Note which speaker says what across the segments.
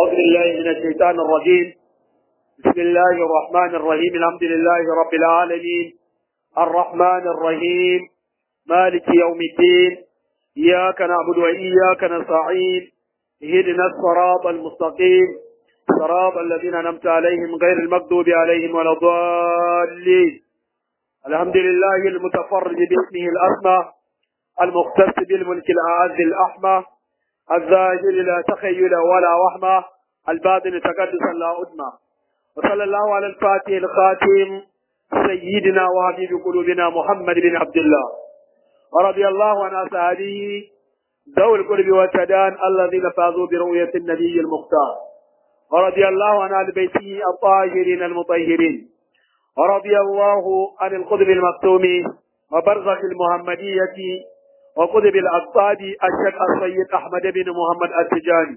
Speaker 1: أعوذ بالله من الشيطان الرجيم بسم الله الرحمن الرحيم الحمد لله رب العالمين الرحمن الرحيم مالك يوم الدين إياك نعبد وإياك نستعين اهدنا الصراط المستقيم صراط الذين أنعمت عليهم غير المغضوب عليهم ولا الضالين الحمد لله المتفرد باسمه الأسمى المختص بالملك الأعز الأحمى الظاهر لا تخيل ولا وهمة الباطن تقدسا لا أدمى وصلى الله على الفاتح الخاتم سيدنا وحبيب قلوبنا محمد بن عبد الله ورضي الله عن أصحابه ذوي القرب والتدان الذين فازوا برؤية النبي المختار ورضي الله عن آل بيته الطاهرين المطهرين ورضي الله عن القطب المكتوم وبرزخ المحمدية وقطب الأقطاب الشيخ السيد أحمد بن محمد التجاني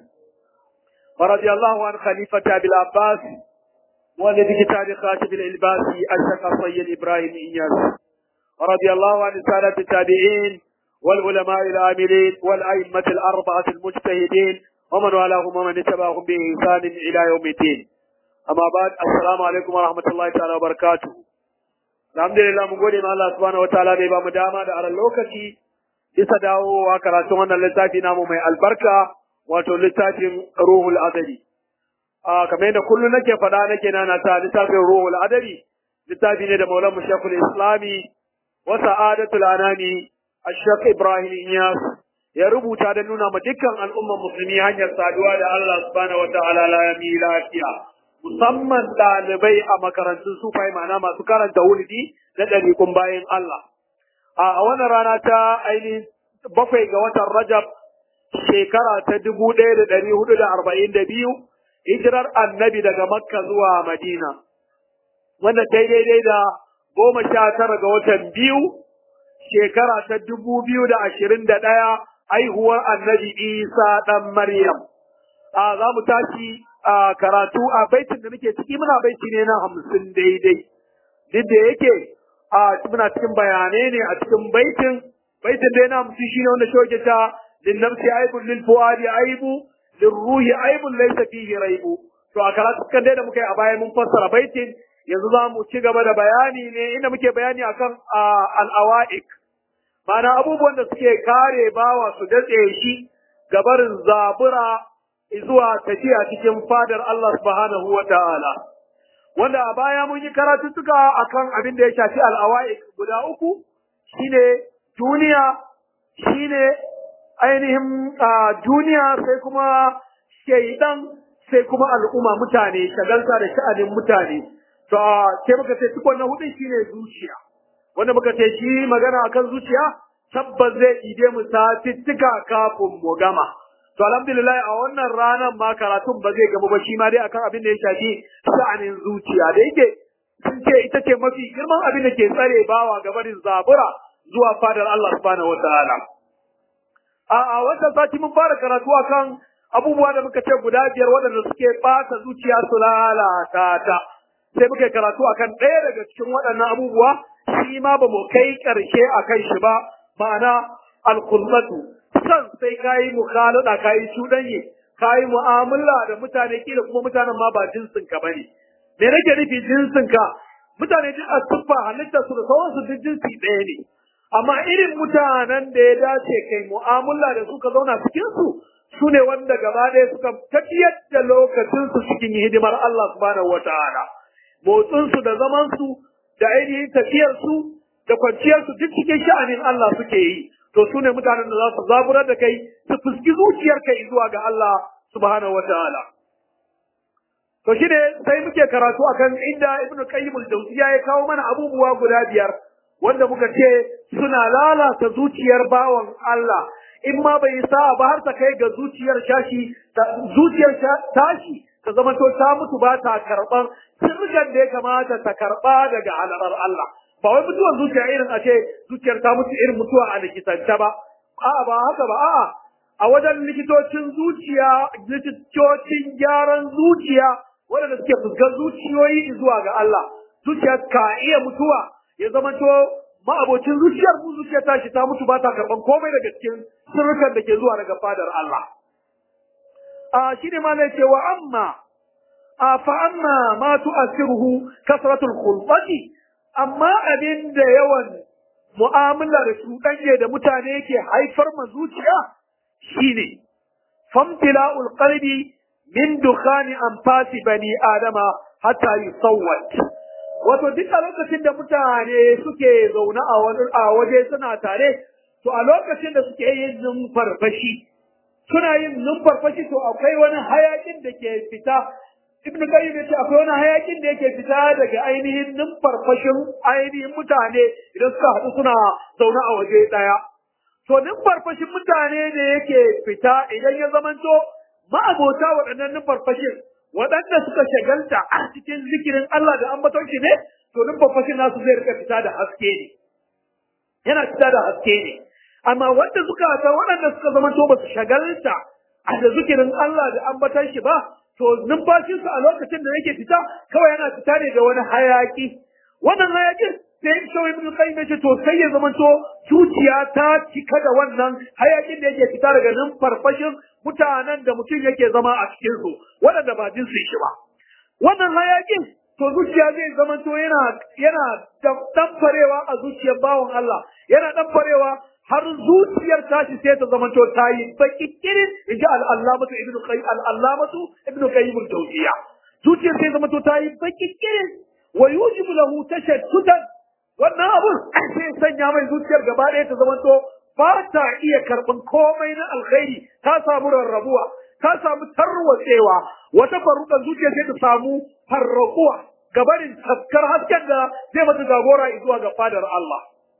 Speaker 1: ورضي الله عن خليفة أبي العباس والذي كتاب خاتم الإلباسي الشيخ السيد إبراهيم إياس ورضي الله عن السادة التابعين والعلماء العاملين والأئمة الأربعة المجتهدين ومن والاهم ومن اتبعهم بإحسان إلى يوم الدين أما بعد السلام عليكم ورحمة الله تعالى وبركاته الحمد لله mun gode ma Allah subhanahu wataala da ya bamu dama da aran lokaci bisa dawowa karatun wannan littafi namu mai albarka wato littafin ruhul adari a kamar yadda kullum nake faɗa nake nana ta littafin ruhul adari littafi ne da maulan shekul islami wa sa'adatul anani ashaq ibrahim iyas ya rubuta da nuna ma dukkan al'umman musulmi hanyar saduwa da Allah subhanahu wataala la yami lafiya musamman ɗalibai a makarantun sufai ma'ana masu karanta wulidi na ɗariƙun bayan Allah. A wannan rana ta ainihin bakwai ga watan Rajab shekara ta dubu ɗaya da ɗari hudu da arba'in da biyu hijirar annabi daga Makka zuwa Madina. Wanda ta daidai da goma sha tara ga watan biyu shekara ta dubu biyu da ashirin da ɗaya haihuwar annabi Isa ɗan Maryam. A za mu tashi a karatu a baitin da muke ciki muna baiti ne na hamsin daidai duk da yake a muna cikin bayanai ne a cikin baitin baitin da na hamsin shine wanda shoke ta lin nafsi aibun lil fuadi aibu lil ruhi aibun laysa fihi raibu to a karatu kan dai da muka yi a baya mun fassara baitin yanzu za mu ci gaba da bayani ne inda muke bayani akan al-awa'ik ma'ana abubuwan da suke kare bawa su datse shi gabarin zabura zuwa tafiya cikin fadar Allah subhanahu wa ta'ala. Wanda a baya mun yi karatuttuka akan abin da ya shafi al'awa'i guda uku, shine duniya, shine ainihin duniya sai kuma shaidan sai kuma al'umma mutane, shagalta da sha'anin mutane. To, sai muka ce tukon na hudu shine zuciya. Wanda muka ce shi magana akan zuciya, tabbas zai ide mu satittika kafin mu gama. To alhamdulillah a wannan ranar ma karatun ba zai gaba ba shi ma dai akan abin da ya shafi sha'anin zuciya da yake sun ce ita ce mafi girman abin da ke tsare bawa gabarin zabura zuwa fadar Allah subhanahu wataala. A a wannan sati mun fara karatu akan abubuwa da muka ce guda biyar waɗanda suke ɓata zuciya su lalata ta. Sai muka karatu akan ɗaya daga cikin waɗannan abubuwa shi ma ba mu kai ƙarshe a kan shi ba ma'ana alkullatu san sai ka yi mukhalada ka yi cuɗanye ka yi mu'amala da mutane kila kuma mutanen ma ba jinsin ka bane me nake nufi jinsin ka mutane duk a tuffa halitta su da sauransu duk jinsi ɗaya ne amma irin mutanen da ya dace kai mu'amala da su ka zauna cikin su su ne wanda gaba ɗaya suka tafiyar da lokacin su cikin hidimar Allah subhanahu wataala motsin su da zaman su da ainihin tafiyar su da kwanciyar su duk cikin sha'anin Allah suke yi to su ne mutanen da za su zaburar da kai su fuski zuciyar kai zuwa ga Allah subhanahu wataala to shi ne sai muke karatu akan inda ibn qayyim al-jawziya ya kawo mana abubuwa guda biyar wanda muka ce suna lalata zuciyar bawan Allah in ma bai sa ba har ta kai ga zuciyar shashi zuciyar tashi ta zama to ta mutu ba ta karban sirgan da ya kamata ta karba daga halarar Allah ba wai mutuwar zuciya irin a ce zuciyar ta mutu irin mutuwa a likitance ba a'a ba haka ba a'a a wajen likitocin zuciya likitocin gyaran zuciya waɗanda suke fuskar zuciyoyi zuwa ga Allah zuciya ka iya mutuwa ya zama to ma'abocin zuciyar mu zuciya ta shi ta mutu ba ta karban komai daga cikin sirrukan da ke zuwa daga fadar Allah a shine ma ne cewa amma a fa amma ma tu'assiruhu kasratul khulqati amma abin da yawan mu'amala da cuɗanye da mutane yake haifar ma zuciya shine famtila'ul qalbi min dukhani anfasi bani adama hatta yusawwat wato duk a lokacin da mutane suke zaune a wani a waje suna tare to a lokacin da suke yin numfarfashi suna yin numfarfashi to akwai wani hayakin da ke fita ibn qayyim yace akwai wani hayakin da yake fita daga ainihin numfarfashin ainihin mutane idan suka haɗu suna zaune a waje ɗaya to numfarfashin mutane da yake fita idan ya zamanto ma'abota waɗannan numfarfashin waɗanda suka shagalta a cikin zikirin Allah da ambaton shi ne to numfarfashin nasu zai rika fita da haske ne yana fita da haske ne amma wanda suka ta waɗanda suka zamanto ba su shagalta a da zikirin Allah da ambaton shi ba to numfashinsu a lokacin da yake fita kawai yana fita ne da wani hayaki wannan hayakin sai shawai ibn qayyim yace to sai ya zamanto zuciya ta cika da wannan hayakin da yake fita daga nan farfashin mutanen da mutum yake zama a cikin su waɗanda ba jinsu shi ba wannan hayakin to zuciya zai zamanto yana yana damfarewa a zuciyar bawan Allah yana damfarewa har zuciyar tashi sai ta zamanto ta yi baki kirin in ji al'allamatu ibnu qayyim al'allamatu ibnu qayyim al-jawziya zuciyar sai zamanto ta yi baki kirin wa yujibu lahu tashattutan wannan abun sai sanya mai zuciyar gaba ɗaya ta zamanto ba ta iya karɓan komai na alkhairi ta samu rarrabuwa ta samu tarwatsewa wata farukan zuciya sai ta samu farrakuwa gabarin tafkar hasken da zai mata jagora zuwa ga fadar Allah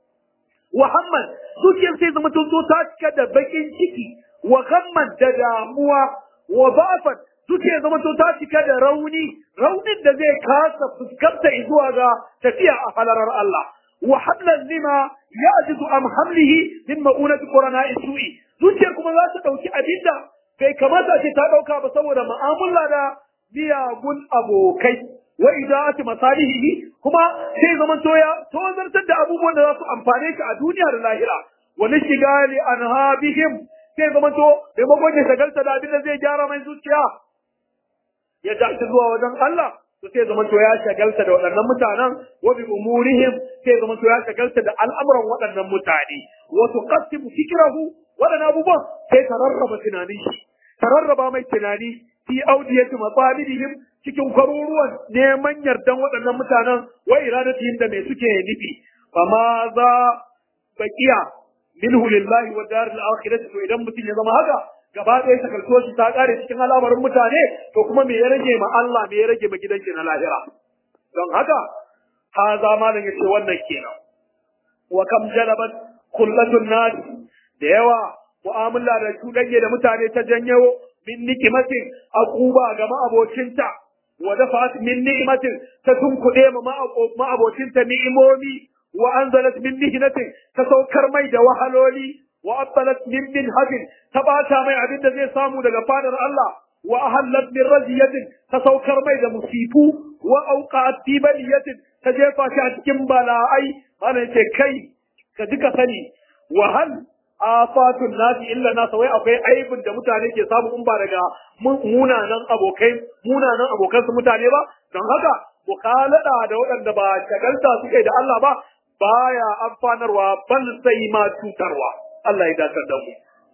Speaker 1: Muhammad zuciyar sai zama tun ta cika da bakin ciki wa gamman da damuwa wa ba'afan zuciyar zama tun ta cika da rauni raunin da zai kasa fuskanta zuwa ga tafiya a halarar Allah wa hablan lima ya'jizu am hamlihi min ma'unati qurana isu'i zuciyar kuma za ta dauki abinda bai kamata ce ta dauka ba saboda mu'amala da miyagun abokai wa ida'ati masalihi kuma sai zaman toya to zartar da abubuwan da za su amfane ka a duniya da lahira wa nishigali anhabihim sai zaman to bai magon ya shagalta da abin da zai gyara mai zuciya ya tashi zuwa wajen Allah to sai zaman to ya shagalta da waɗannan mutanen wa bi umurihim sai zaman to ya shagalta da al'amuran waɗannan mutane wa tuqassimu fikrahu waɗannan abubuwan sai ta rarraba tunanin shi ta rarraba mai tunani fi audiyati matsalibihim cikin kwaruruwan neman yardan waɗannan mutanen wa iradatihim da me suke nufi fa ma za baqiya minhu lillahi wa daril akhirati to idan mutum ya zama haka gaba ɗaya sakaltuwar shi ta ƙare cikin al'amarin mutane to kuma me ya rage ma Allah me ya rage ma gidanki na lahira don haka ha zama da yace wannan kenan wa kam jalabat kullatun nas da yawa mu'amala da cuɗanye da mutane ta janyo min nikimatin akuba ga ma'abocinta wa dafa'at min ni'matin ta tunkuɗe ma ma'abocinta ni'imomi wa anzalat min mihnatin ta saukar mai da wahaloli wa abbalat min minhajin ta bata mai abin da zai samu daga fadar Allah wa ahallat min raziyatin ta saukar mai da musifu wa auqa'at fi baliyatin ta jefa shi a cikin bala'ai ana ce kai ka duka sani wa hal afatun nasi illa nasa wai akwai aibin da mutane ke samu in ba daga munanan abokai munanan abokan su mutane ba don haka mukalada da waɗanda ba shagalta suke da Allah ba baya amfanarwa ban sai ma cutarwa Allah ya dakar da mu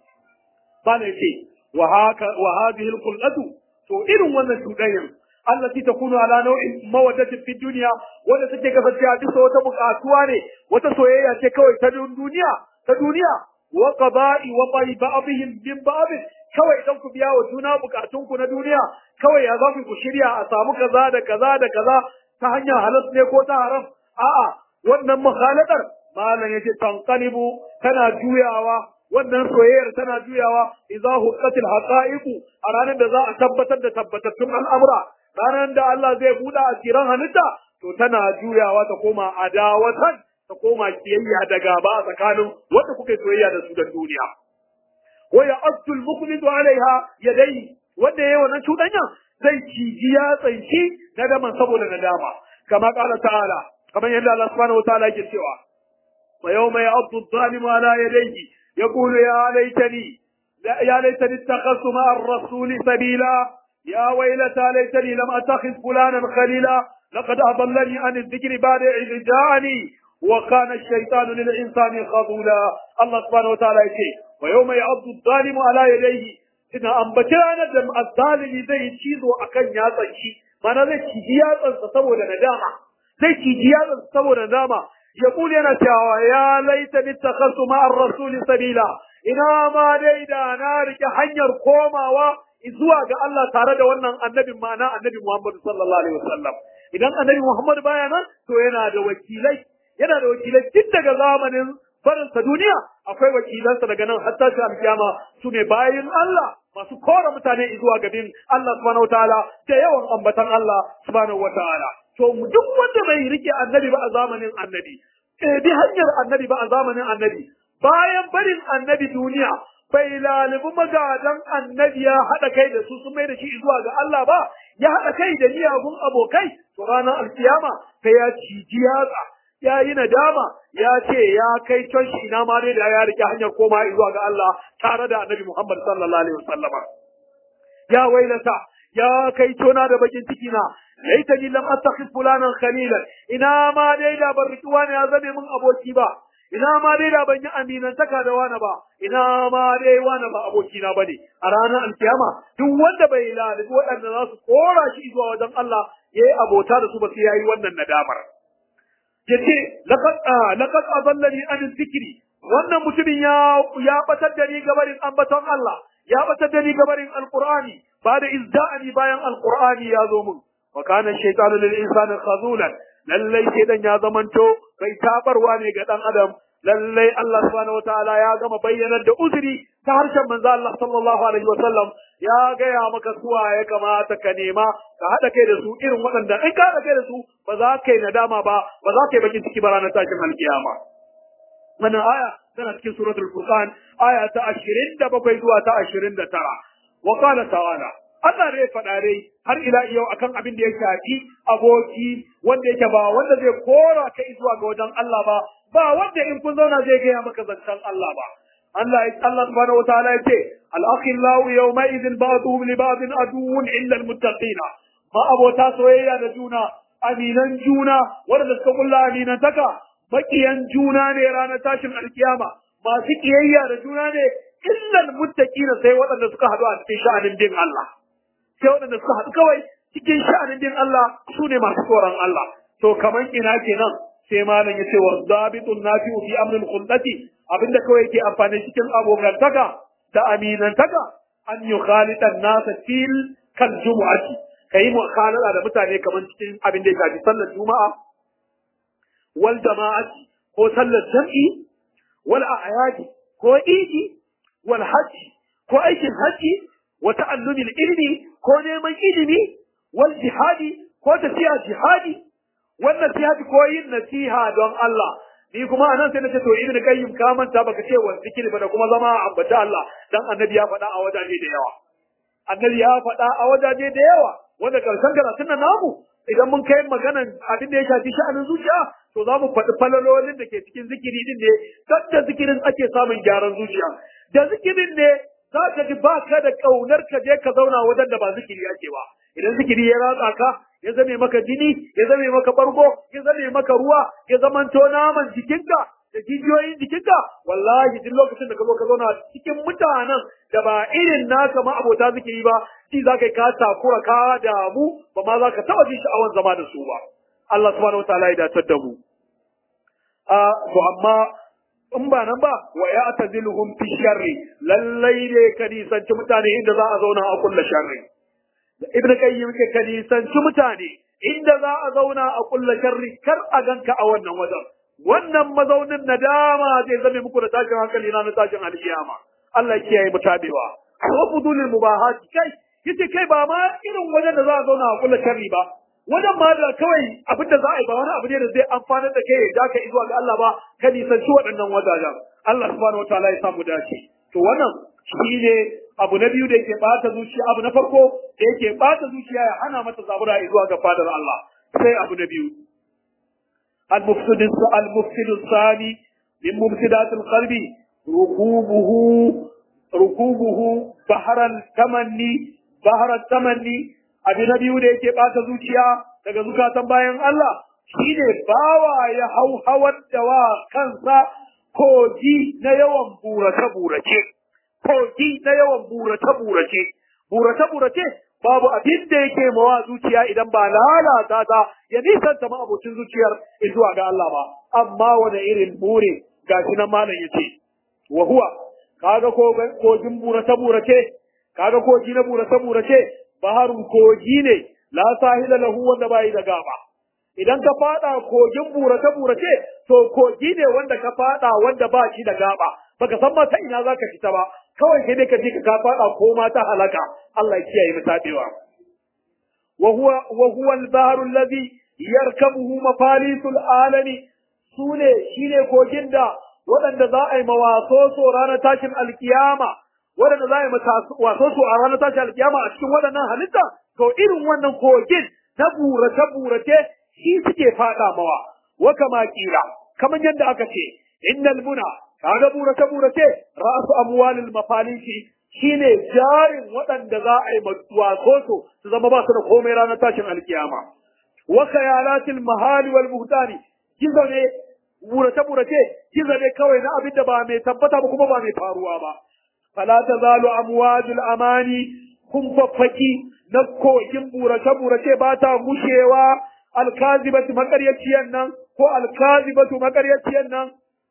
Speaker 1: bana ce wa haka wa hadhihi alqulatu to irin wannan cuɗanyan allati takunu ala nau'in mawaddatin fi dunya wanda take kasancewa bisa wata buƙatuwa ne wata soyayya ce kawai ta duniya ta duniya wa qada'i wa qali ba'dihim min ba'd kawai idan ku biya wa juna bukatun ku na duniya kawai ya zaku ku shirya a samu kaza da kaza da kaza ta hanyar halas ne ko ta haram a'a wannan mukhalatar malam yace tanqalibu tana juyawa wannan soyayyar tana juyawa idza huqqatil haqa'iqu a ranar da za a tabbatar da tabbatattun al'amura ranar da Allah zai buɗe asiran halitta to tana juyawa ta koma adawatan ta koma kiyayya da gaba a tsakanin wanda kuke soyayya da su da duniya wa ya astul muqbidu alaiha yadai wanda yayi wannan cuɗanya zai ciji ya tsanci na daman saboda nadama kama qala ta'ala kamar yadda Allah subhanahu wa ta'ala yake cewa wa yawma ya'addu adh-dhalimu ala yadayhi yaqulu ya laitani يا ليتني اتخذت مع الرسول سبيلا يا ويلتى ليتني لم اتخذ فلانا خليلا لقد اضلني عن الذكر بعد اذ جاءني وكان الشيطان للانسان خذولا الله سبحانه وتعالى يقول ويوم يعض الظالم على يديه ina ambaci ranar da azzalimi zai cizo akan yatsan shi mana zai ciji yatsansa saboda nadama zai ciji yatsansa saboda nadama ya kuli yana cewa ya laita mittakhasu ma'ar rasuli sabila ina ma dai da na rike hanyar komawa zuwa ga Allah tare da wannan annabin ma'ana annabi Muhammad sallallahu alaihi wasallam idan annabi Muhammad baya nan to yana da wakilai yana da wakilai tun daga zamanin barinsa duniya akwai wakilansa daga nan hatta shi alkiyama su ne bayin Allah masu kora mutane zuwa gabin Allah subhanahu wataala da yawan ambatan Allah subhanahu wataala to duk wanda bai rike annabi ba a zamanin annabi eh bi hanyar annabi ba a zamanin annabi bayan barin annabi duniya bai lalibi magadan annabi ya haɗa kai da su sun mai da shi zuwa ga Allah ba ya haɗa kai da miyagun abokai to ranar alkiyama sai ya ciji yatsa ya yi nadama ya ce ya kai can shi ina ma dai da ya rike hanyar koma zuwa ga Allah tare da annabi Muhammad sallallahu alaihi wasallama ya wailata ya kai tona da bakin ciki na laitani lam attakhid fulanan khalilan ina ma dai da ban riki wani ya zame min aboki ba ina ma dai da ban yi aminantaka da wani ba ina ma dai wani ba aboki na bane a ranar alkiyama duk wanda bai lalibi waɗanda za su kora shi zuwa wajen Allah yayi abota da su ba sai yayi wannan nadamar yace laqad laqad adallani an dhikri wannan mutumin ya ya batar da ni gabarin ambaton Allah ya batar da ni gabarin alqur'ani ba da izda'ani bayan alqur'ani ya zo mun wa kana shaytanu lil insani khazulan lallai shedan ya zamanto bai tabarwa ne ga dan adam lallai Allah subhanahu wataala ya gama bayyanar da uzuri ta harshen manzo Allah sallallahu alaihi wasallam ya gaya maka suwa ya kamata ka nema ka haɗa kai da su irin waɗanda in ka haɗa kai da su ba za ka yi nadama ba ba za ka yi bakin ciki ba ranar tashin alkiyama wannan aya tana cikin suratul furqan aya ta 27 zuwa ta 29 wa qala ta'ala Allah ne faɗa dai har ila yau akan abin da ya shafi aboki wanda yake ba wanda zai kora kai zuwa ga wajen Allah ba ba wanda in kun zauna zai gaya maka zancen Allah ba Allah Allah subhanahu wa ta'ala yace al-akhillahu yawma idhin ba'dhum li ba'dhin aduwwun illa al-muttaqin ma abota soyayya da juna aminan juna wanda suka kulla aminan taka makiyan juna ne ranar tashin alkiyama masu kiyayya da juna ne illa al-muttaqin sai waɗanda suka haɗu a cikin sha'anin din Allah sai waɗanda suka haɗu kawai cikin sha'anin din Allah su ne masu tsoron Allah to kaman ina kenan sai malam ya ce wa zabitun nafi'u fi amril khullati abinda kawai yake amfani cikin abokantaka da aminantaka an yi khalitan nasa fil kal jumu'ati kai mukhalala da mutane kaman cikin abin da ya shafi sallar juma'a wal jama'ati ko sallar jam'i wal a'yadi ko idi wal hajji ko aikin hajji wa ta'allumil ilmi ko neman ilimi wal jihadi ko tafiya jihadi wannan nasiha ko yin nasiha don Allah ni kuma anan sai nace to ibnu qayyim ka manta baka ce wa zikiri ba da kuma zama ambata Allah dan annabi ya faɗa a wajaje da yawa annabi ya faɗa a wajaje da yawa wanda karshen karatun nan namu idan mun kai maganan abin da ya shafi sha'anin zuciya to za mu faɗi falalolin da ke cikin zikiri din ne dan da zikirin ake samun gyaran zuciya da zikirin ne za ka ji ba ka da ƙaunar ka je ka zauna wajen da ba zikiri ake ba idan zikiri ya ratsa ka ya zame maka jini ya zame maka bargo ya zame maka ruwa ya zamanto naman jikinka da jijiyoyin jikinka wallahi duk lokacin da ka zo ka zauna cikin mutanen da ba irin naka ma abota zikiri ba shi za ka yi ka takura ka damu ba ma za ka taɓa jin sha'awar zama da su ba Allah subhanahu wa ta'ala ya datar da mu a to amma in ba nan ba wa ya ataziluhum fi sharri lallai ne ka nisanci mutane inda za a zauna a kulla sharri ibn qayyim ke ka nisanci mutane inda za a zauna a kulla sharri kar a ganka a wannan wajen wannan mazaunin nadama zai zame muku da tashin hankali na na tashin alkiyama Allah ya kiyaye mutabewa wa fudulil mubahat kai yace kai ba ma irin wajen da za a zauna a kulla sharri ba wajen ma da kawai abin da za a yi ba wani abu ne da zai amfanar da kai ya ka zuwa ga Allah ba ka nisanci waɗannan wajajen Allah subhanahu wataala ya samu dace to wannan shine abu na biyu da yake bata zuciya abu na farko da yake bata zuciya ya hana mata zabura zuwa ga fadar Allah sai abu na biyu al-mufsid al-mufsid al-thani min mufsidat al-qalbi rukubuhu rukubuhu baharal tamanni baharal tamanni abin na biyu da yake bata zuciya daga zukatan bayan Allah shine bawa ya hau hawar da wa kansa kogi na yawan burace burace kogi na yawan burace burace burace burace babu abin da yake mawa zuciya idan ba lalata ta ya nisanta ma abocin zuciyar zuwa ga Allah ba amma wani irin bure gashi nan malam yace wa huwa kaga kogin burace burace kaga kogi na burace burace baharun kogi ne la sahila lahu wanda bai da gaba idan ka fada kogin burace burace to kogi ne wanda ka fada wanda ba shi da gaba baka san ma ta ina zaka fita ba kawai sai dai ka je ka fada ko ma ta halaka Allah ya kiyaye mu tabewa wa huwa wa huwa al-bahru alladhi yarkabuhu mafalisul alami sune shine kogin da waɗanda za a yi mawaso so ranar tashin alkiyama waɗanda za a yi waso so a ranar tashin alkiyama a cikin waɗannan halitta to irin wannan kogin na burace burace shi suke faɗa mawa wa kama kila kamar yadda aka ce innal muna kaga burace burace ra'su amwalil mafalisi shine jarin waɗanda za a yi waso so su zama ba su da komai ranar tashin alkiyama wa khayalatil mahali wal buhtani kizo ne burace-burace kiza ne kawai na abin da ba mai tabbata ba kuma ba mai faruwa ba. Fala ta zalu amwajul amani kun faffaki na kogin burace-burace ba ta gushewa alkazibatu makaryaciyan nan ko alkazibatu makaryaciyan nan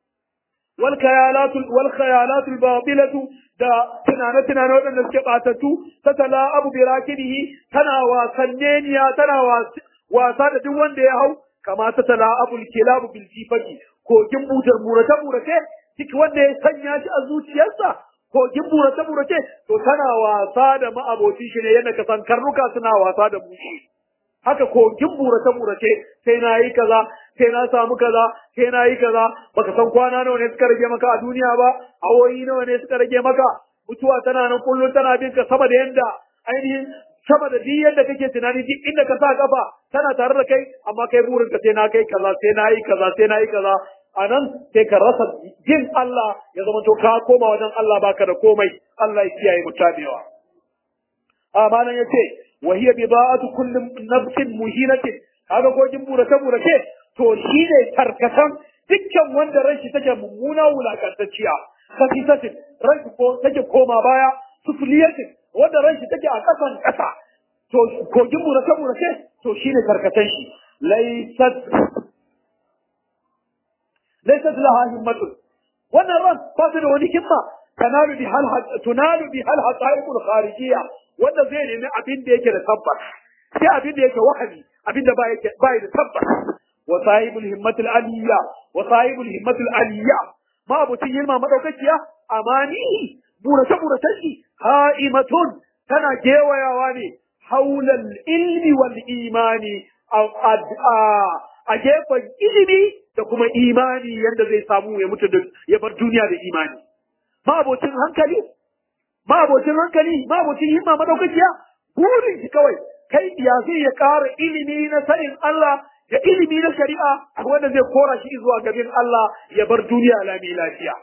Speaker 1: wal khayalatul wal khayalatul batilatu da tunane tunane waɗanda suke batattu ta tala abu birakidihi tana wasanneniya tana wasa da duk wanda ya hau kama ta tala abul kilabu bil jifati kogin butar burace burace duk wanda ya sanya shi a zuciyarsa kogin burace burace to tana wasa da ma'abocin shi ne yadda ka san karnuka suna wasa da bushi haka kogin burace burace sai na yi kaza sai na samu kaza sai na yi kaza baka san kwana nawa ne suka rage maka a duniya ba awoyi nawa ne suka rage maka mutuwa tana nan kullum tana bin ka sama da yanda ainihin sama da duk yadda kake tunani duk inda ka sa kafa tana tare da kai amma kai burin ka sai na kai kaza sai na yi kaza sai na yi kaza a nan sai ka rasa jin Allah ya zama to ka koma wajen Allah baka da komai Allah ya kiyaye mu tabewa amma nan yace wa hiya bida'atu kulli nafsin muhinatin kaga ko jin burace burace to shine tarkatan dukkan wanda ranshi take mummuna wulakantacciya kafisatin ranshi ko take koma baya sufliyatin wanda ranshi take a kasan kasa to kogin burace burace to shine karkatan shi laysat laysat laha himmatun wannan ran ba ta da wani himma tanalu bi hal tunalu bi hal haqaiqul kharijiyya wanda zai nemi abin da yake da tabbas sai abin da yake wahami abin da ba yake ba da tabbas wa sahibul himmatul aliyya wa sahibul himmatul aliyya ma abucin himma madaukakiya amani burace burace shi ha'imatun tana gewayawa ne haulal ilmi wal imani a gefen ilimi da kuma imani yadda zai samu ya mutu ya bar duniya da imani ma'abocin hankali ma'abocin hankali ma'abocin himma madaukakiya burin shi kawai kai ya zai ya ƙara ilimi na sanin Allah da ilimi na shari'a wanda zai kora shi zuwa gabin Allah ya bar duniya lami lafiya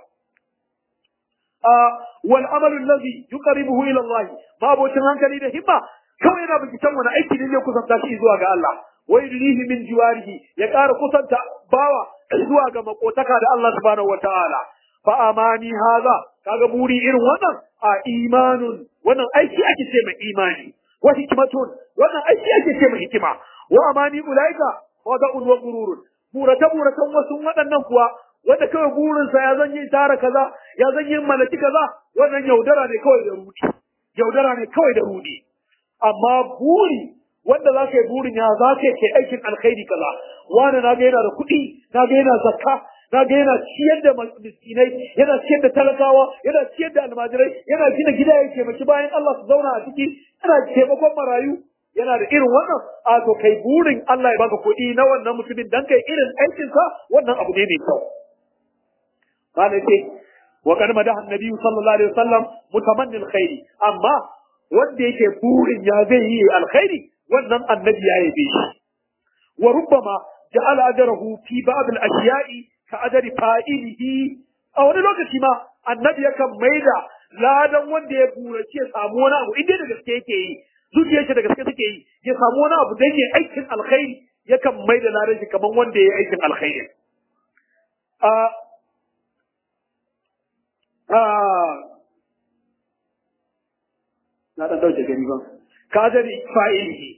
Speaker 1: wal amalu allazi yuqarribuhu ila Allah ma'abocin hankali da himma kawai yana binciken wani aiki ne zai kusanta shi zuwa ga Allah wa yudlihi min jiwarihi ya ƙara kusanta bawa zuwa ga makotaka da Allah subhanahu wataala fa amani haza kaga buri irin wannan a imanun wannan aiki ake ce mai imani wa hikmatun wannan aiki ake ce mai hikima wa amani ulaika wada'un wa gururun burata buratan wasu waɗannan kuwa wanda kawai burinsa ya zan yi tara kaza ya zan yi malaki kaza wannan yaudara ne kawai da rudi yaudara ne kawai da rudi amma buri wanda za ka yi burin ya za ka yi aikin alkhairi kaza wani na ga yana da kuɗi na ga yana zakka na ga yana ciyar da miskinai yana ciyar da talakawa yana ciyar da almajirai yana gina gida ya taimaki bayan Allah su zauna a ciki yana taimakon marayu yana da irin wannan a to kai burin Allah ya baka kuɗi na wannan mutumin dan kai irin aikin sa wannan abu ne mai kyau kana ce wa kan madahan nabiyyu sallallahu alaihi wasallam mutamanni alkhairi amma wanda yake burin ya zai yi alkhairi wannan annabi ya yabe shi wa rubbama ja'ala ajrahu fi ba'd al-ashiya'i ka ajri fa'ilihi a wani lokaci ma annabi yakan maida ladan wanda ya burace ya samu wani abu inda da gaske yake yi zuciyar shi da gaske take yi ya samu wani abu dan ya aikin alkhairi yakan mai da ladan shi kaman wanda ya yi aikin alkhairi a a na dan dauke gani ba kadari fa'ilihi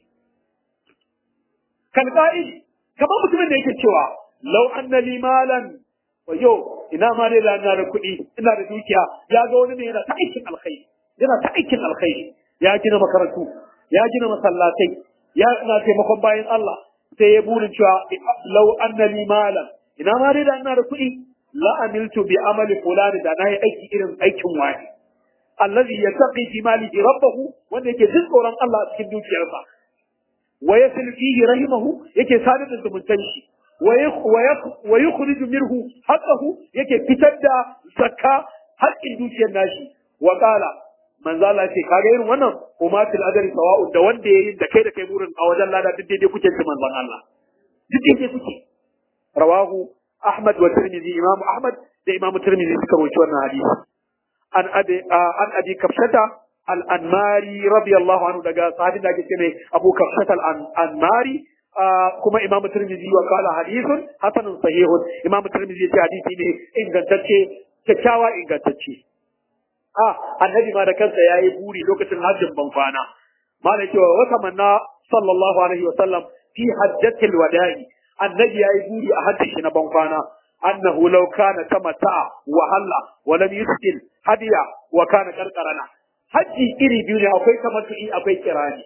Speaker 1: kan qa'idi kamar mutumin da yake cewa law anna li malan wayo ina ma dai da ina da kuɗi ina da dukiya ya ga wani ne yana ta aikin alkhairi yana ta aikin alkhairi ya gina makarantu ya gina masallatai ya ina taimakon bayan Allah sai ya burin cewa law anna li malan ina ma dai da ina da kuɗi la amiltu bi amali fulani da na yi aiki irin aikin wani allazi yattaqi fi malihi rabbahu wanda yake jin tsoron Allah a cikin dukiyarsa wa yasil fihi rahimahu yake sadar da zumuntan shi wa yukhriju minhu haqqahu yake fitar da zakka haƙƙin dukiyar nashi wa qala manzo Allah ce kaga irin wannan kuma fil adri sawa'u da wanda yayin da kai da kai burin a wajen lada duk daidai kuke ci manzon Allah duk daidai kuke rawahu Ahmad wa Tirmidhi Imam Ahmad da Imam Tirmidhi suka rawaito wannan hadisi an abi an abi kafshata al-anmari radiyallahu anhu daga sahabin da ake ce mai Abu Kafshata al-anmari kuma Imam Tirmidhi wa qala hadithun hasanun sahihun Imam Tirmidhi ya ce hadisi ne ingantacce kyakkyawa ingantacce ah annabi ma da kansa yayi buri lokacin hajjin ban kwana malai cewa wata manna sallallahu alaihi wa sallam fi hajjatil wada'i annabi yayi buri a hajjin shi na ban kwana annahu law kana tamata'a wa halla wa lam yuskil hadiya wa kana karkarana haji iri biyu ne akwai tamattu'i akwai kirani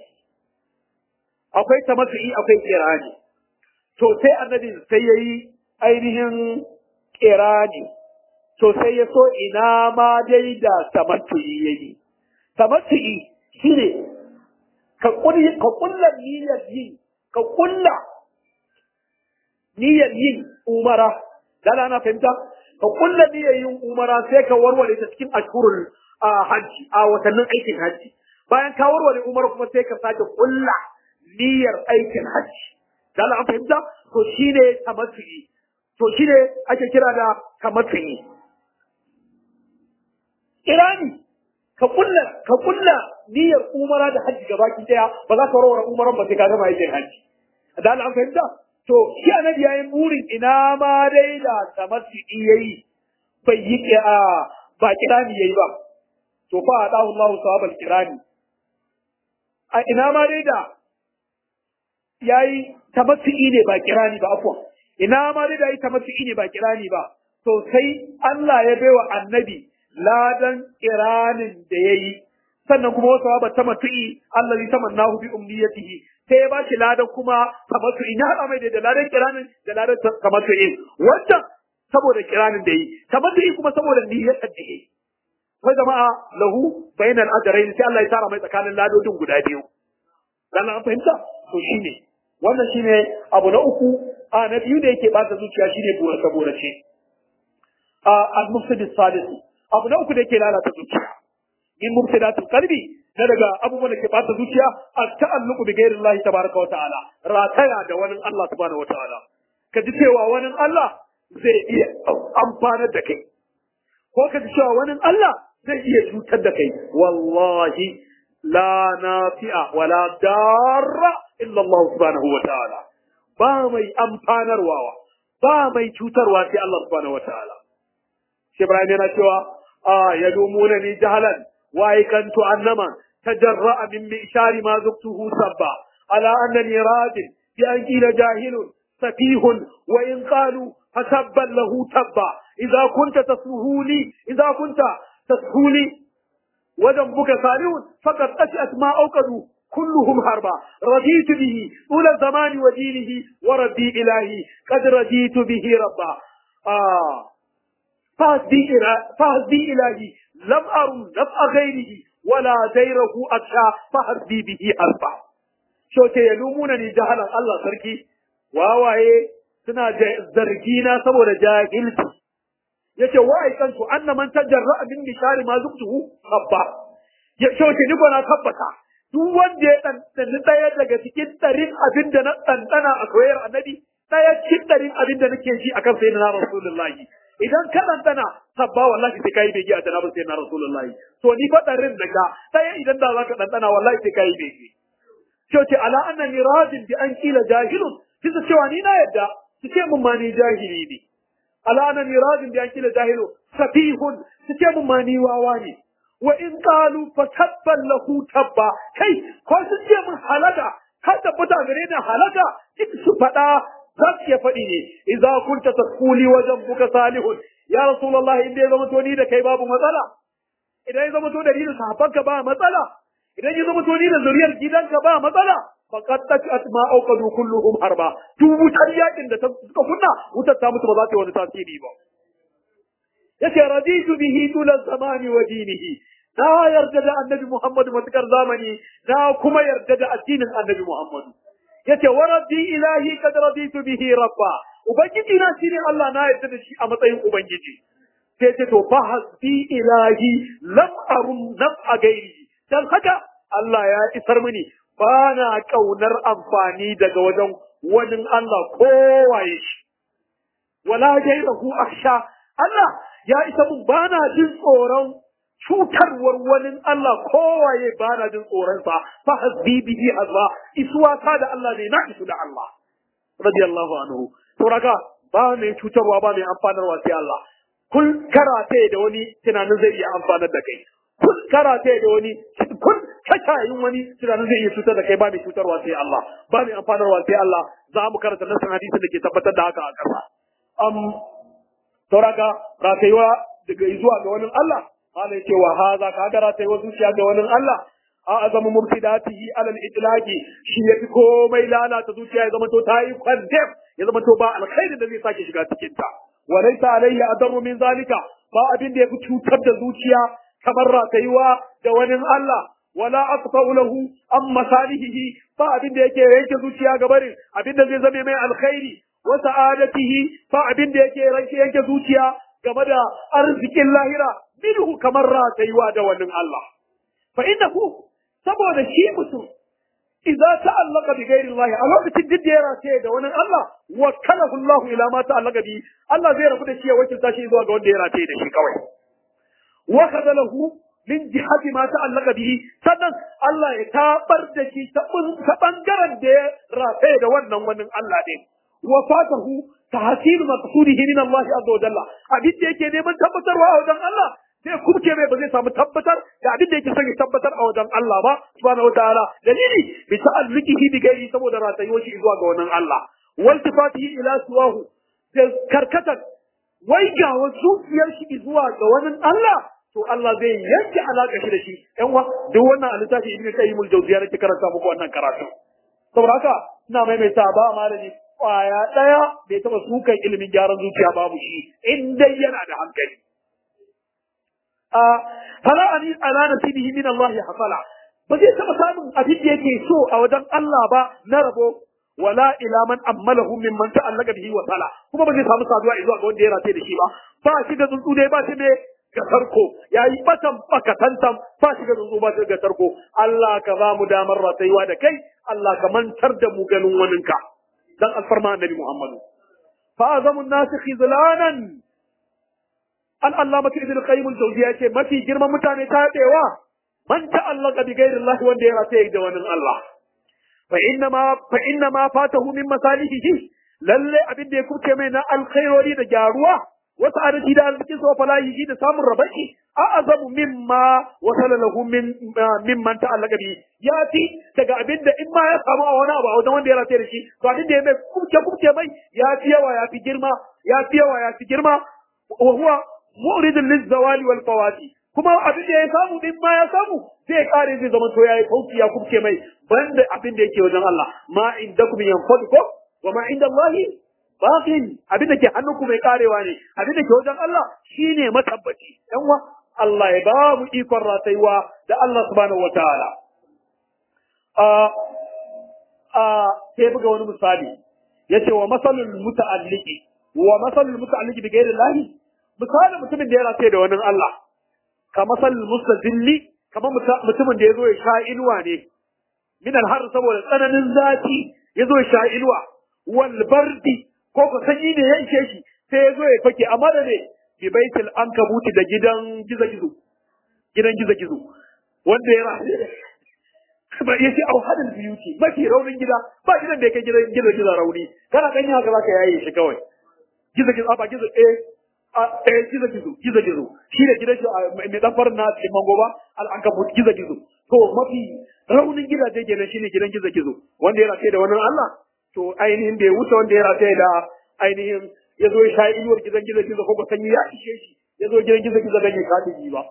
Speaker 1: akwai tamattu'i akwai kirani to sai annabi sai yayi ainihin kirani to sai ya so ina ma dai da tamattu'i yayi tamattu'i shine ka kulli ka kulla niyyar yin ka kulla niyyar yin umara dala na fahimta ka kulla niyyar yin umara sai ka warware ta cikin ashurul hajji a watannin aikin hajji bayan ka warware umara kuma sai ka sake kulla niyyar aikin hajji dala an fahimta to shine tamattu'i to shine ake kira da tamattu'i irani ka kulla ka kulla niyyar umara da hajji gabaki daya ba za ka warware umaran ba sai ka gama aikin hajji dala an fahimta to shi annabi yayi burin ina ma dai da tamattu'i yayi bai yi a ba kirani yayi ba to fa adahu Allah sawabal kirani a ina ma dai da yayi tamattu'i ne ba kirani ba afwan ina ma dai da yayi tamattu'i ne ba kirani ba to sai Allah ya baiwa annabi ladan kiranin da yayi sannan kuma wasu ba tamattu'i Allah ya tamannahu bi umniyatihi sai ya bashi ladan kuma tamattu'i ya haɗa mai da ladan kiranin da ladan tamattu'i wannan saboda kiranin da yi tamattu'i kuma saboda niyyar da yi sai jama'a lahu bainal ajrayn sai Allah ya tara mai tsakanin ladodin guda biyu dan an fahimta to shine wannan shine abu na uku a na biyu da yake bata zuciya shine burace burace a al-mufsid sadis abu na uku da yake lalata zuciya min mufsidatul qalbi na daga abubuwan da ke bata zuciya at-ta'alluqu bi ghairi Allah tabaraka wa ta'ala rataya da wani Allah subhanahu wa ta'ala ka ji cewa wani Allah zai iya amfanar da kai ko ka ji cewa wani Allah zai iya cutar da kai wallahi la nafi'a wala darra illa Allah subhanahu wa ta'ala ba mai amfanarwa ba mai cutarwa sai Allah subhanahu wa ta'ala shi Ibrahim yana cewa a yadumuna ni jahalan wa ikantu annama tajarra'a min mi'shari ma zuktuhu sabba ala annani radin bi an qila jahilun safihun wa in qalu fasabban lahu tabba idza kunta tasmuhuli idza kunta تسهولي وذنبك صالح فقد أشأت ما أوقدوا كلهم هربا رضيت به طول الزمان ودينه وربي إلهي قد رضيت به ربا آه فهدي إلهي لم أرم نفع غيره ولا ديره أكشى فهدي به أربع شو يلومونني جهلا الله سركي واواye suna zargina saboda jahilci yace wa aikantu anna man tajarra min bishari ma zuktuhu habba ya shauke ni gona tabbata duk wanda ya ɗanɗani ɗaya daga cikin ɗarin abin da na ɗanɗana a soyayyar annabi ɗaya cikin ɗarin abin da nake ji akan sayyidina rasulullahi idan ka dandana sabba wallahi sai kai bege a janabar sai na rasulullahi to ni fadarin daga sai idan da zaka dandana wallahi sai kai bege ce ce ala annani radin bi an kila jahilun kisa cewa ni na yadda su ce mun ma ni jahili ne ala annani radin bi an kila jahilun safihun su ce mun ma ni wawa ne wa in qalu fa tabban lahu tabba kai ko su ce mun halaka har tabbata gare ni halaka duk su faɗa za su iya faɗi ne idza kunta taquli wajen buka salihun ya rasulullah inda ya zama to ni da kai babu matsala idan ya zama to da ni da sahabbanka ba matsala idan ya zama to ni da zuriyar gidanka ba matsala faqad takat ma awqadu kulluhum harba duk wutar yakin da ta suka kunna wutar ta mutu ba za ta yi wani tasiri ba yace raditu bihi dula zamani wa dinihi na yarda da annabi Muhammad matukar zamani na kuma yarda da addinin annabi Muhammad yace wa rabbi ilahi kad raditu bihi rabba ubangiji na shine Allah na yarda da shi a matsayin ubangiji sai ce to fa hasbi ilahi lam arum nam a gairi dan haka Allah ya isar mini ba na kaunar amfani daga wajen wani Allah kowaye shi wala gairahu akhsha Allah ya isa mun ba na jin tsoron cutarwar wani Allah kowaye ba na jin tsoronsa fa hasbi bihi Allah isuwa ta da Allah ne na isu da Allah radiyallahu anhu to raka ba mai cutarwa ba mai amfanarwa sai Allah kun karate da wani tunanin zai iya amfanar da kai kun karate da wani kun kashayin wani tunanin zai iya cutar da kai ba mai cutarwa sai Allah ba mai amfanarwa sai Allah za mu karanta nasan hadisin da ke tabbatar da haka a ƙasa um sauraka ratayuwa daga zuwa ga wani Allah Allah yake wa haza ka ga ratayuwa zuciya ga wani Allah a azamu mubtidatihi ala al-itlaqi shi yafi komai lalata zuciya ya zama to ta yi kwandem ya zama to ba alkhairin da zai sake shiga cikin ta wa laysa alayhi adarru min zalika ba abin da yafi cutar da zuciya kamar ratayuwa da wani Allah wala aqta'u lahu am masalihi ba abin da yake yanke zuciya ga barin abin da zai zame mai alkhairi wa sa'adatihi fa abin da yake ranke yanke zuciya game da arzikin lahira minhu kamar ratayuwa da wannan Allah fa innahu saboda shi mutum idza ta'allaqa bi ghairi Allah a lokacin duk da ya rataye da wani Allah wakkalahu Allah ila ma ta'allaqa bi Allah zai rabu da shi ya wakilta shi zuwa ga wanda ya rataye da shi kawai wa kadalahu min jihati ma ta'allaqa bihi sannan Allah ya tabar da shi ta bangaren da ya rataye da wannan wani Allah ne وفاته تحصيل مقصوده من الله عز وجل abin da yake neman tabbatarwa a wajen Allah sai kubce mai ba zai samu tabbatar da abin da yake son ya tabbatar a wajen Allah ba subhanahu wataala dalili bi ta'alluqihi bi ghairi saboda ratayo shi zuwa ga wannan Allah wal tifatihi ila suwahu da karkatar wai ga wasu fiyar shi zuwa ga wannan Allah to Allah zai yanke alaka shi da shi yan wa duk wannan a littafi ibnu qayyim al-jawziyya nake karanta muku wannan karatu saboda haka ina maimaita ba malami kwaya ɗaya bai taɓa sukan ilimin gyaran zuciya babu shi in dai yana da hankali. Fala ani ala nasibihi min Allah ya hafala ba zai taɓa samun abin da yake so a wajen Allah ba na rabo wala ila man ammalahu min man ta'allaka bihi wa sala kuma ba zai samu saduwa zuwa ga wanda ya rataye da shi ba ba shi da tsuntsu dai ba shi ne ga tarko yayi batan bakatantam ba shi ga tsuntsu ba shi ga tarko Allah ka ba mu damar ratayuwa da kai Allah ka mantar da mu ganin waninka dan alfarma annabi Muhammadu. Fa azamun nasu khizlanan al-allamatu ibn qayyim al-jawziya ce mafi girman mutane ta dewa man ta'allaka bi ghairi Allah wanda ya rataye da wani Allah. Fa inna ma fa inna ma fatahu min masalihi lalle abin da ya kuce mai na alkhairori da gyaruwa wasu adadi da arzikin sa falahi da samun rabaki a azamu mimma wasala lahu min mimman ta'allaka bi ya fi daga abin da in ma ya samu a wani abu a wajen wanda ya rataye da shi to abin da ya mai kuce kuce mai ya fi yawa ya fi girma ya fi yawa ya fi girma wa huwa mu'ridun lizawali wal fawati kuma abin da ya samu din ma ya samu zai kare zai zama to yayi kauci ya kuce mai banda abin da yake wajen Allah ma indakum yanfadu ko wa ma inda Allah baqin abin da ke hannunku mai karewa ne abin da ke wajen Allah shine matabbaci yan wa Allah ya ba mu ikon rataiwa da Allah subhanahu wataala a a sai buga wani misali yace wa masalul muta'alliqi wa masalul muta'alliqi bi ghairi Allah misalin mutumin da ya rataye da wani Allah ka masalul mustazilli kamar mutumin da ya zo ya sha inuwa ne min har saboda tsananin zafi ya zo ya sha inuwa wal bardi ko ko sanyi ne ya ishe shi sai ya zo ya fake amma da ne bi baitil ankabuti da gidan gizo-gizo gidan gizo-gizo wanda ya rasu ba ya ce au hadin biyuti mafi raunin gida ba gidan da ya kai gidan gizo-gizo rauni kana gani haka zaka yaye shi kawai gizo-gizo ba gizo eh eh gizo-gizo gizo-gizo shi ne gidan shi mai dan farin na cikin mango ba al-ankabut gizo-gizo to mafi raunin gidaje kenan shine gidan gizo-gizo wanda ya rafe da wannan Allah to ainihin bai wuce wanda ya rafe da ainihin ya zo ya sha inuwar gidan gizo-gizo ko ba sanyi ya ishe shi ya zo gidan gizo-gizo dan ya kaɗi ba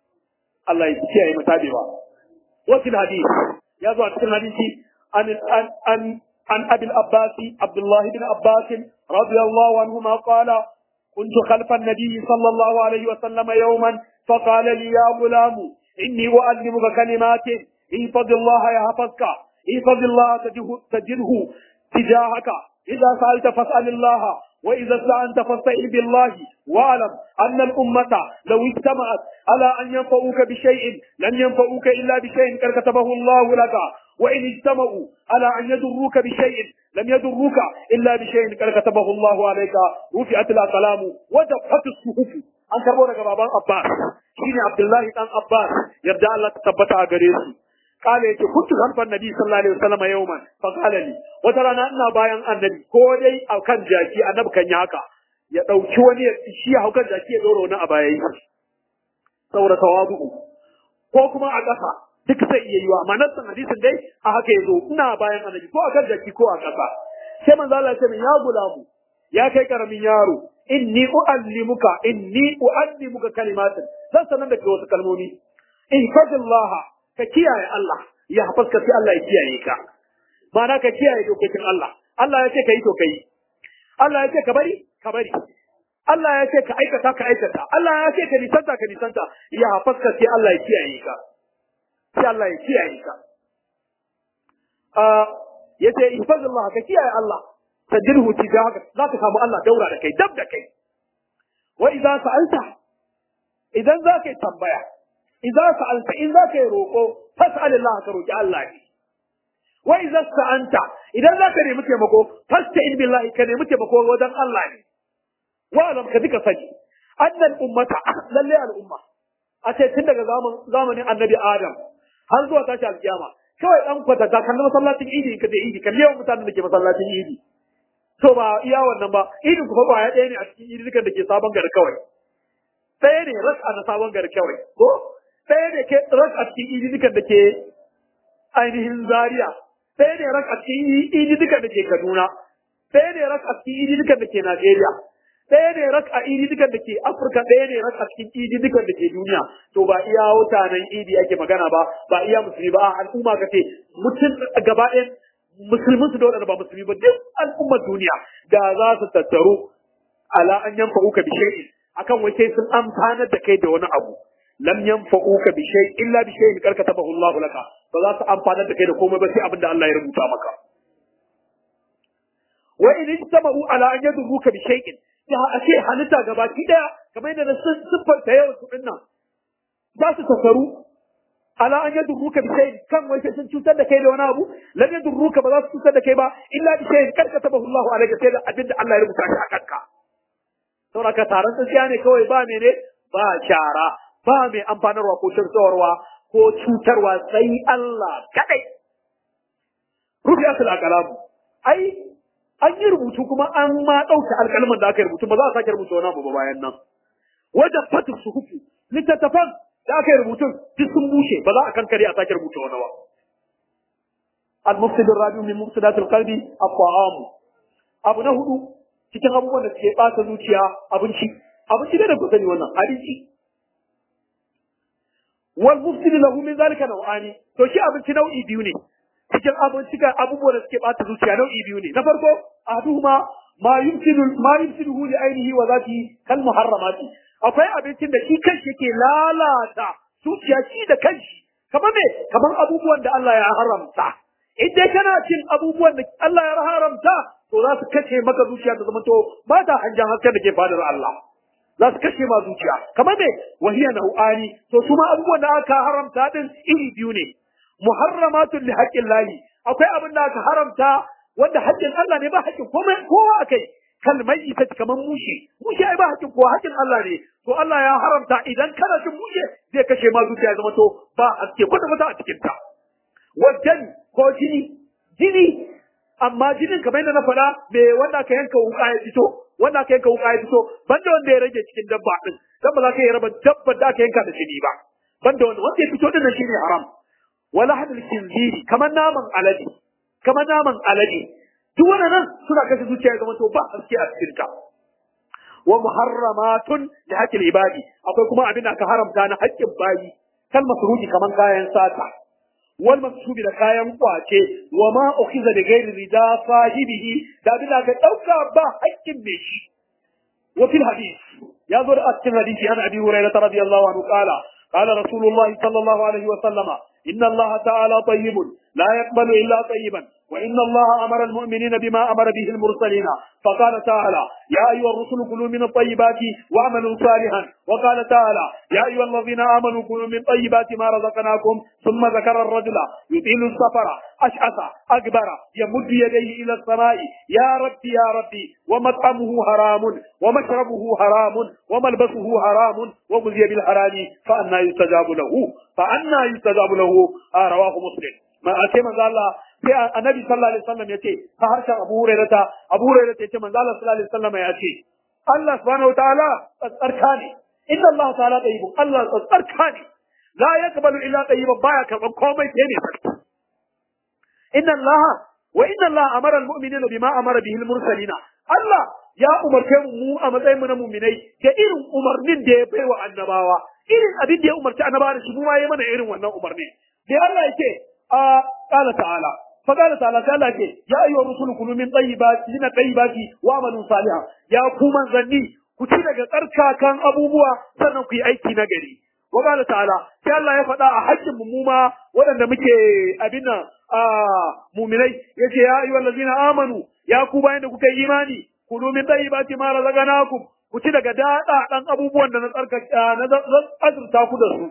Speaker 1: Allah ya kiyaye mu tabewa وفي الحديث يضع في الحديث عن عن عن عن ابي العباس عبد الله بن عباس رضي الله عنهما قال كنت خلف النبي صلى الله عليه وسلم يوما فقال لي يا غلام اني اعلمك كلمات احفظ الله يحفظك احفظ الله تجده تجاهك اذا سالت فاسال الله وإذا استعنت فاستعن بالله واعلم أن الأمة لو اجتمعت على أن ينفعوك بشيء لن ينفعوك إلا بشيء قد كتبه الله لك وإن اجتمعوا على أن يضروك بشيء لم يضروك إلا بشيء قد كتبه الله عليك رفعت الأقلام ودفت الصحف an karbo daga baban Abbas shine Abdullahi dan Abbas yarda Allah ta tabbata a gare su kale yace kuntu khalfan nabi sallallahu alaihi wasallam yawman fa qala li wata rana ina bayan annabi ko dai akan jaki annabi kan yi haka ya dauki wani ya shi ya haukan jaki ya dora wani a bayan shi saboda tawadu ko kuma a ƙasa duk sai iya yiwa amma nan hadisin dai a haka yazo ina bayan annabi ko akan jaki ko a ƙasa sai manzo Allah ya ce ya gulamu ya kai karamin yaro inni uallimuka inni uallimuka kalimatin zan sanar da kai wasu kalmomi ihfazillaha ka kiyaye Allah ya hafaska sai Allah ya kiyaye ka ma'ana ka kiyaye dokokin Allah Allah ya ce ka yi to ka yi Allah ya ce ka bari ka bari Allah ya ce ka aikata ka aikata Allah ya ce ka nisanta ka nisanta ya hafaska sai Allah ya kiyaye ka sai Allah ya kiyaye ka ya ce ihfazillah ka kiyaye Allah tajirhu tijahaka za ka samu Allah daura da kai dab da kai wa idza sa'alta idan za ka yi tambaya idza sa'alta in za ka yi roƙo fas'al Allah ka roƙi Allah ne wa idza sta'anta idan za ka nemi taimako fasta'in billahi ka nemi taimako wajen Allah ne wa alam ka duka sani annal ummata lalle al'umma a ce tun daga zamanin annabi Adam har zuwa tashi alkiyama kawai dan kwatanta kan masallacin idi ka je idi kan yawan mutanen da ke masallacin idi to ba iya wannan ba idin ku fa ba ya ɗaya ne a cikin idinukan da ke sabon gari kawai ɗaya ne rasa na sabon gari kawai ko ɗaya ne ke rak a cikin idinukan da ke ainihin zaria ɗaya ne rak a cikin idinukan da ke kaduna ɗaya ne rak a cikin idinukan da ke najeriya ɗaya ne rak a idinukan da ke afirka ɗaya ne rak a cikin idinukan da ke duniya to ba iya mutanen idi ake magana ba ba iya musulmi ba a al'umma ka ce mutum gaba ɗaya musulmin su da waɗanda ba musulmi ba duk al'ummar duniya da za su tattaru ala an yanfa uka bi shay'in akan wai sai sun amfanar da kai da wani abu lam yanfa'uka bi shay illa bi shay'in kar katabahu Allah laka ba za su amfanar da kai da komai ba sai abin da Allah ya rubuta maka wa in ijtama'u ala an yadurruka bi shay'in ya a ce halitta gabaki daya kamar yadda na siffanta yawan su dinnan za su tasaru ala an yadurruka bi shay'in kan wai sai sun cutar da kai da wani abu lam yadurruka ba za su cutar da kai ba illa bi shay'in kar katabahu Allah alayka sai da abin da Allah ya rubuta shi a kanka saboda ka taron tsintsiya ne kawai ba mene ba shara ba mai amfanarwa ko shirtsawarwa ko cutarwa sai Allah kadai. Rufi asal alƙalamu. Ai, an yi rubutu kuma an ma ɗauke alƙalman da aka yi rubutu ba za a sake rubuta wani abu ba bayan nan. Wajen fatin su hufu, littattafan da aka yi rubutun duk sun bushe ba za a kankare a sake rubuta wani ba. Al-mufsid rabiu min mufsidatil qalbi at-ta'am. Abu na hudu cikin abubuwan da suke ɓata zuciya abinci. Abinci da da ku sani wannan abinci. wal mufsidu lahu min zalika naw'ani to shi abinci nau'i biyu ne cikin abinci ga abubuwan da suke bata zuciya nau'i biyu ne na farko ahaduhuma ma yumkinu ma yumsiduhu li ainihi wa zati kal muharramati akwai abincin da shi kanshi yake lalata zuciya shi da kanshi kamar me kamar abubuwan da Allah ya haramta in dai kana cin abubuwan da Allah ya haramta to za su kace maka zuciya ta zama to ba ta hanjan hasken da ke fadar Allah za su kashe ma zuciya kamar me wahiya nau'ani to su ma abubuwan da aka haramta din iri biyu ne muharramatun li haqqin lahi akwai abin da aka haramta wanda haƙƙin Allah ne ba haƙƙin komai kowa akai kalmai ita kamar mushe mushe ai ba haƙin ko haƙin Allah ne to Allah ya haramta idan kana cin mushe zai kashe ma zuciya ya zama to ba haske kwata kwata a cikin ta wajen ko jini jini amma jinin kamar yadda na faɗa me wanda ka yanka wuka ya fito wanda ka yanka wuka ya fito banda wanda ya rage cikin dabba din dan ba za ka yi raba dabbar da aka yanka da jini ba banda wanda wanda ya fito din nan shine haram wala hadal kinziri kamar naman alade kamar naman alade duk wannan suna kashe zuciya zama to ba haske a cikin ta wa muharramatun li haqqil ibadi akwai kuma abin da aka haramta na haƙƙin bayi kal masruji kaman kayan sata wal maksubi da kayan kwace wa ma ukhiza da ghairi rida sahibihi da abin da aka dauka ba haƙƙin me shi wa fil hadith ya zo da cikin hadisi an abi hurairah radiyallahu anhu qala qala rasulullah sallallahu alaihi wa sallama inna allaha ta'ala tayyibun la yaqbalu illa tayyiban وإن الله أمر المؤمنين بما أمر به المرسلين فقال تعالى يا أيها الرسل كلوا من الطيبات واعملوا صالحا وقال تعالى يا أيها الذين آمنوا كلوا من طيبات ما رزقناكم ثم ذكر الرجل يطيل السفر أشعث أكبر يمد يديه إلى السماء يا ربي يا ربي ومطعمه حرام ومشربه حرام وملبسه حرام ومزي بالحرام فأنا يستجاب له فأنا يستجاب له آه رواه مسلم ما أتي من الله sai annabi sallallahu alaihi wasallam yace ta harshen Abu Hurairah ta Abu Hurairah yace manzo Allah sallallahu alaihi wasallam yace Allah subhanahu wataala tsarka ne inna Allah ta'ala tayyibun Allah tsarka ne la yaqbalu illa tayyiban baya karban komai sai ne inna Allah wa inna Allah amara almu'minina bima amara bihi almursalina Allah ya umarce mu mu a matsayin mu na mu'minai da irin umarnin da ya baiwa annabawa irin abin da ya umarci annabawa da shi mu ma yi mana irin wannan umarni da Allah yake a qala ta'ala فقال تعالى تعالى يا أيها الرسول كلوا من طيبات من الطيبات وعملوا صالحا يا كوما زني كتي daga tsarkakan abubuwa sannan ku yi aiki na gari wa qala ta'ala sai Allah ya faɗa a haƙƙin mu ma waɗanda muke abin nan a mu'minai yace ya ayyuhal ladzina amanu ya ku bayan da kuka yi imani kulu min tayyibati ma razaqnakum ku ci daga dada dan abubuwan da na tsarkaka na azurta ku da su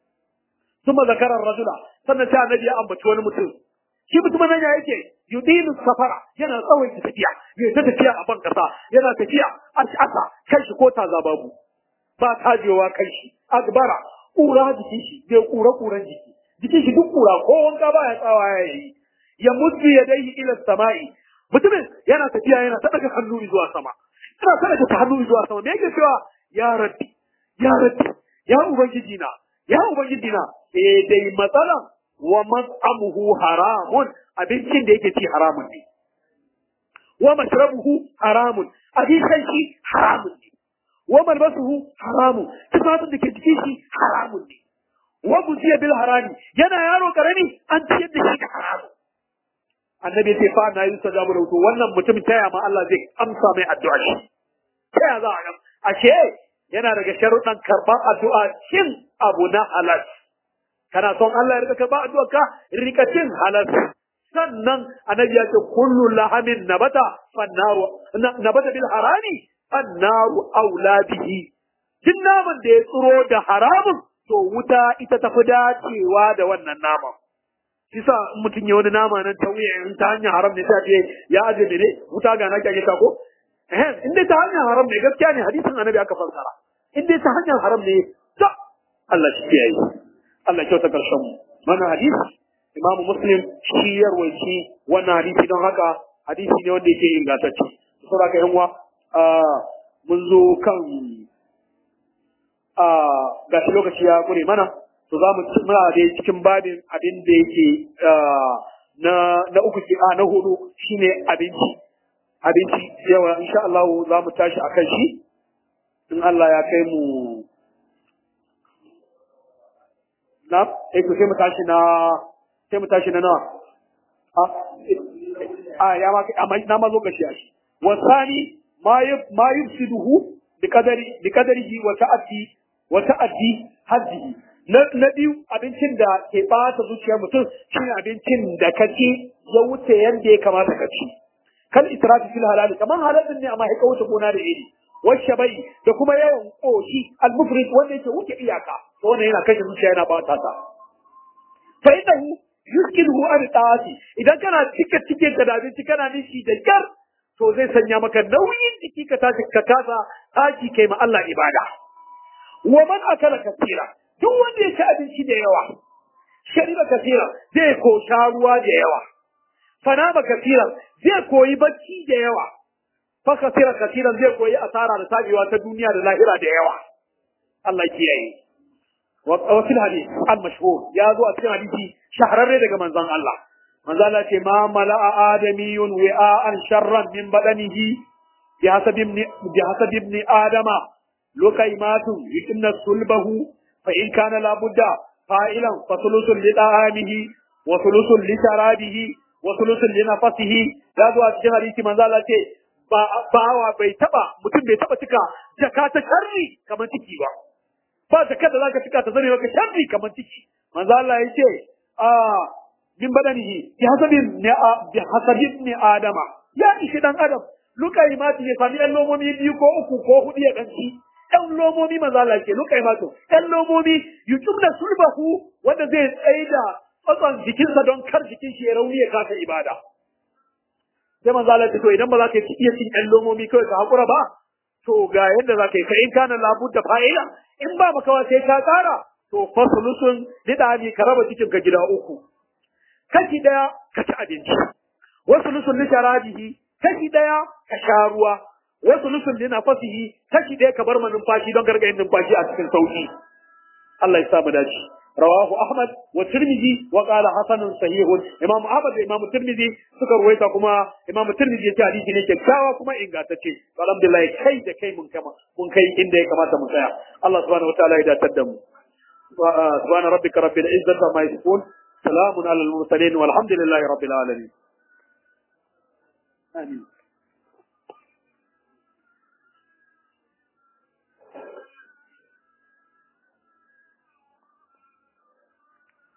Speaker 1: ثم ذكر الرجل sannan sai annabi ya ambaci wani mutum shi mutumin nan ya yake yudilu safara yana tsawon tafiya yana ta tafiya a ban kasa yana tafiya ash'asa kai shi ko taza babu ba tajewa kai shi akbara kura jikin shi bai kura kuran jiki jikin shi duk kura ko wanka ba ya tsawa ya yi ya mutu ya dai ila sama'i mutumin yana tafiya yana ta daga hannu zuwa sama yana ta daga hannu zuwa sama me yake cewa ya rabbi ya rabbi ya ubangiji na ya ubangiji na eh dai matsalan wa mas'amuhu haramun abincin da yake ci haramun ne wa mashrabuhu haramun abincin shi haramun ne wa malbasuhu haramun tufafin da ke cikin shi haramun ne wa musiya bil harami yana yaro karami an ciyar da shi da haramun annabi sai fa na yi sajabu da to wannan mutum taya ma Allah zai amsa mai addu'a shi taya za a ashe yana daga sharuɗan karɓar addu'a cin abu na halal kana son Allah ya rika karɓar addu'a ka rika cin halal sannan annabi ya ce kullu lahamin nabata fannaru nabata bil harami fannaru aula bihi duk naman da ya tsiro da haramun to wuta ita tafi dacewa da wannan naman kisa in mutum ya wani nama nan ta wuya in ta hanyar haram ne sai ce ya aje ne wuta ga na kyage ta ko eh in dai ta hanyar haram ne gaskiya ne hadisin annabi aka fassara in dai ta hanyar haram ne ta Allah shi ya yi Allah ya kyauta karshen mu wannan hadisi Imam Muslim shi ya rawaci wannan hadisi don haka hadisi ne wanda yake ingantacce saboda ka yan uwa mun zo kan ga shi lokaci ya kure mana to za mu muna da cikin babin abin da yake na na uku a na hudu shine abinci abinci yawa insha Allah za mu tashi akan shi in Allah ya kai mu na eh to sai mu tashi na sai mu tashi na nawa a a ya ma amma na ma zo gashi a shi wasani ma yuf ma yufsiduhu bi kadari bi kadarihi wa ta'ati wa ta'addi haddihi na na biyu abincin da ke bata zuciyar mutum shine abincin da kaci ya wuce yanda ya kamata ka ci kal israfi fil halal kaman halal ne amma ya wuce gona da iri washe bai da kuma yawan koshi al mufrid wanda yake wuce iyaka to wannan yana kashe zuciya yana bata ta fa innahu yuskiluhu an ta'ati idan kana cike cike da abinci kana nishi da kyar to zai sanya maka nauyin jiki ka tashi ka kasa tashi kai ma Allah ibada wa man akala kasira duk wanda ya ci abinci da yawa shariba kasira zai ko sha ruwa da yawa fanama kasira zai koyi bacci da yawa fa kasira kasiran zai koyi asara da tabewa ta duniya da lahira da yawa Allah kiyaye wa fil hadith al mashhur ya zo a cikin hadisi shahararre daga manzon Allah manzon Allah ce ma mala'a adamiyun wi'an sharran min badanihi bi hasabi ibn bi hasabi ibn adama lukaimatun yukinna sulbahu fa in kana la budda fa'ilan fa thuluthun li da'amihi wa thuluthun li sharabihi wa thuluthun li nafasihi ya zo a cikin hadisi manzon Allah ce ba bawa bai taba mutum bai taba cika jaka ta sharri kamar ciki ba ba zakar da zaka cika ta zane maka sharri kamar ciki manzo Allah yace a min badanihi bi hasabin ne bi hasabin ne adama ya ishi dan adam lukai mati ya sami ɗan lomomi biyu ko uku ko hudu ya danci ɗan lomomi manzo Allah yake lukai mato ɗan lomomi yujumna sulbahu wanda zai tsaida tsatson jikinsa don kar jikin shi ya rauni ya kasa ibada sai manzo Allah ya to idan ba za ka iya cin ɗan lomomi kawai ka hakura ba to ga yadda za ka yi ka in kana labudda fa'ila in ba makawa sai ka kara to fasulusun lidani ka raba cikin ka gida uku kashi daya ka ci abinci wasu lusun li sharabihi kashi daya ka sha ruwa wasu lusun li nafasihi kashi daya ka bar numfashi don gargayin numfashi a cikin sauki Allah ya sa mu dace rawahu ahmad wa tirmidhi wa qala hasanun sahihun imam ahmad da imam tirmidhi suka ruwaita kuma imam tirmidhi ya ce hadisi ne kyakkyawa kuma ingantacce alhamdulillah kai da kai mun kama mun kai inda ya kamata mu tsaya Allah subhanahu wataala ya datar da mu subhana rabbika rabbil izzati amma yasifun salamun alal mursalin walhamdulillahi rabbil alamin amin